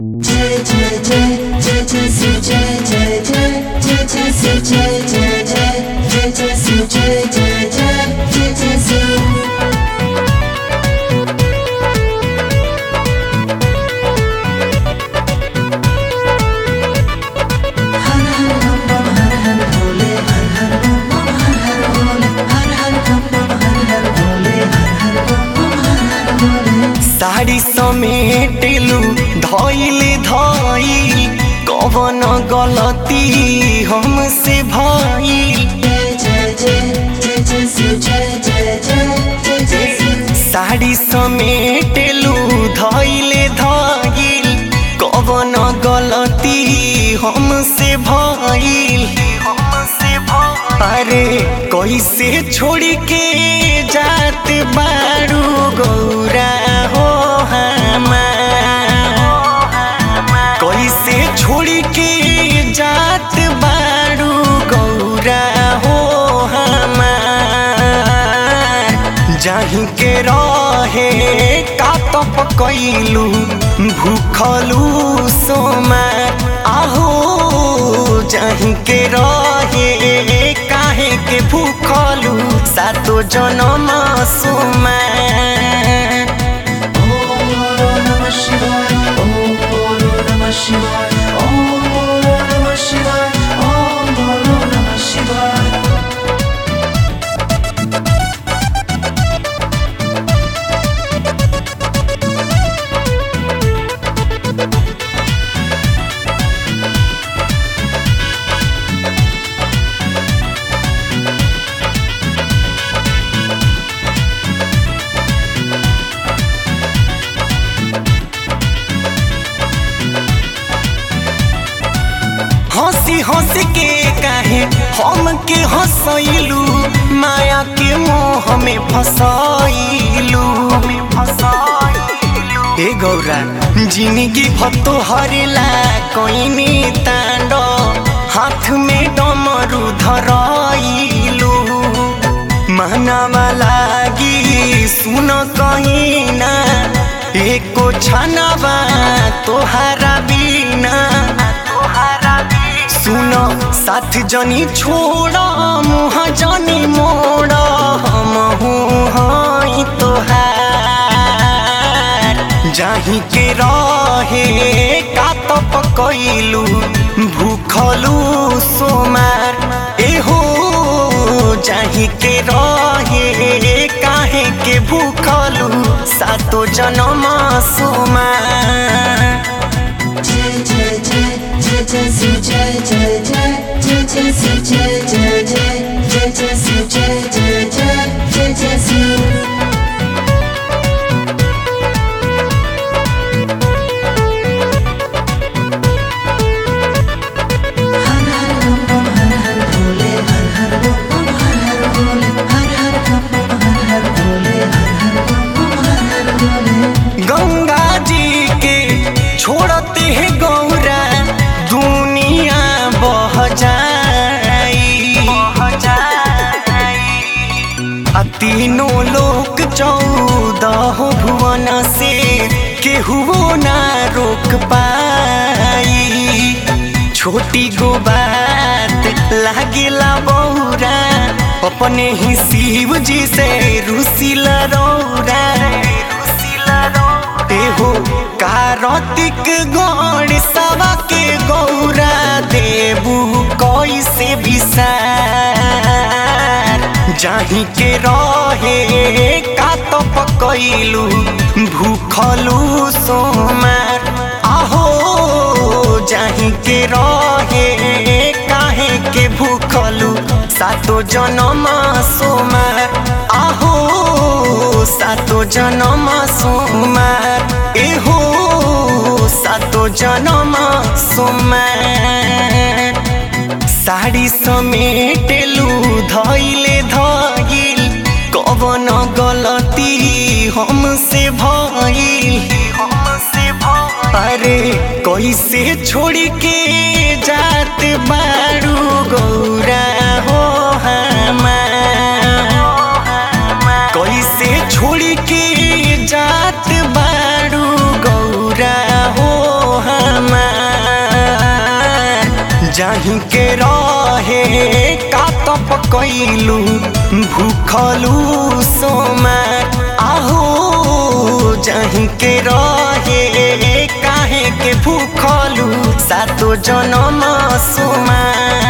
जय जय जय जय जय शिव जय जय जय जय जय शिव जय जय जय जय जय शिव जय जय जय जय जय शिव हर हर बम बम हर हर भोले हर हर बम बम हर हर भोले हर हर बम बम हर हर भोले हर हर बम बम हर हर भोले साड़ी समेटेलु धइले धइल कवन गलती हमसे भइल जय जय जय जय जय शिव जय जय जय जय जय शिव साड़ी समेटेलु धइले धइल कवन गलती हमसे भइल हमसे भइल अरे कैसे छोड़ के जात बारू गौरा हो हमार कैसे छोड़ के जात बारू गौरा हो हमार जाही के रहे का तप कैलू भूखलू सोमार आहो जाही के रहे काहे के भूखलू सातो जनम सोमार ओम नमः शिवाय ओम नमः शिवाय ओम नमः शिवाय ओम नमः शिवाय हंसी हंसी के काहे हम के हंसैलू माया के मोह में फसाइलू ए गौरा जिंदगी भत्तो हरेला कोइनी तांड हाथ में डमरू धराइलू मानवा लागी सुन कहीं ना एको छनवा तोहारा बिना सुन साथ जनी छोड़ मुह जनी मोड़ हम हई तोहार जाही के रहे का तप कैलू भूखलू सोमार एहो जाही के रहे काहे के भूखलू सातो जनम सोमार जय जय जय जय जय शिव जय जय जय जय जय शिव जय जय जय जय जय शिव जय जय जय जय जय शिव हर हर बम बम हर हर भोले हर हर बम बम हर हर भोले हर हर बम बम हर हर भोले हर हर बम बम हर हर भोले गंगा जी के छोड़ते हैं गौरा दुनिया बह जाई आ तीनों लोक चौदह भुवन से केहू ना रोक पाई छोटी गो बात लागेला बौरा अपने ही शिव जी से रुसिला रौरा एहो कार्तिक गौड़ सवा के गौरा देबू कैसे विसार जाही के रहे का तप कैलू भूखलू सोमार आहो जाही के रहे काहे के भूखलू सातो जनम सोमार आहो सातो जनम सोमार एहो सातो जनम सोमार साड़ी समेटेलू धइले धइल कवन गलती हमसे भइल हमसे भइल अरे कैसे छोड़ के जात बारू गौरा हो हमार कैसे छोड़ के जात बारू गौरा हो जाही के रहे का तो पकैलू भूखलू सोमा आहो जाही के रहे काहे के भूखलू सातो जनम सोमा